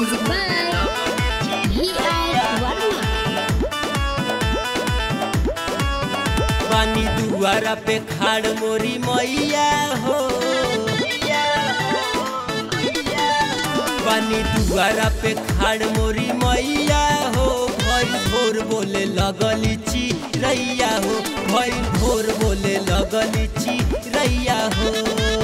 Music by V.R. Varma. पानी दुआरा पे खाड़ मोरी मैया हो पानी दुआरा पे खाड़ मोरी मैया हो भइल भोर बोले लगली ची रैया हो भइल भोर बोले लगली ची रैया हो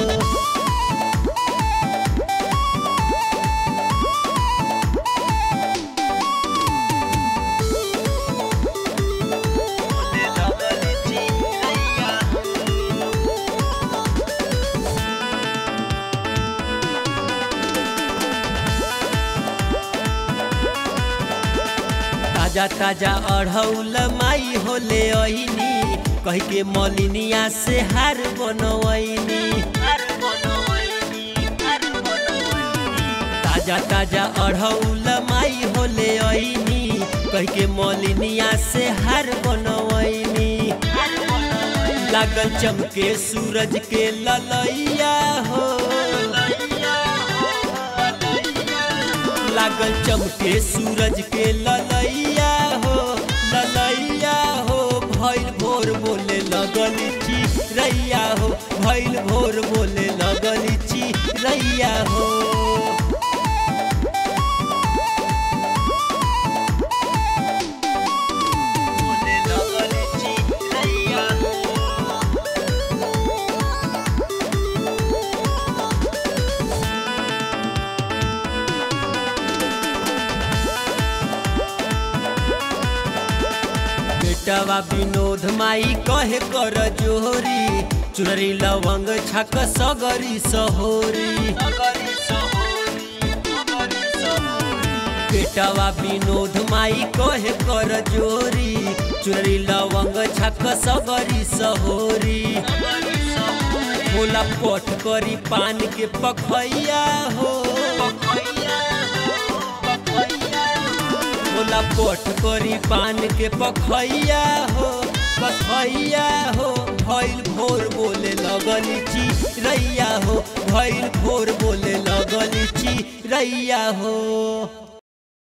ताजा ताजा अढ़ौल माई होले ऐनी कह के मलिनिया से हार बनवैनी ताजा ताजा अढ़ौल माई होले ऐनी कह के मलिनिया से हार बनवैनी लागल चमके सूरज के ललैया हो लागल चमके सूरज के ललैया हो ललैया हो भइल भोर बोले लगल ची रैया हो भइल भोर बोले लगल ची रैया हो बोले लगल ची रैया हो बेटवा विनोद माई कहे कर जोहरी चुनरी लवंग छक सगरी सहोरी बेटवा विनोद माई कहे कर जोरी चुनरी लवंग छक सगरी सहोरी भोला पठ करी पान के पखैया हो भोला पठ करी पान के पखैया हो पखैया हो भइल भोर बोले लगली ची रैया हो भइल भोर बोले लगली ची रैया हो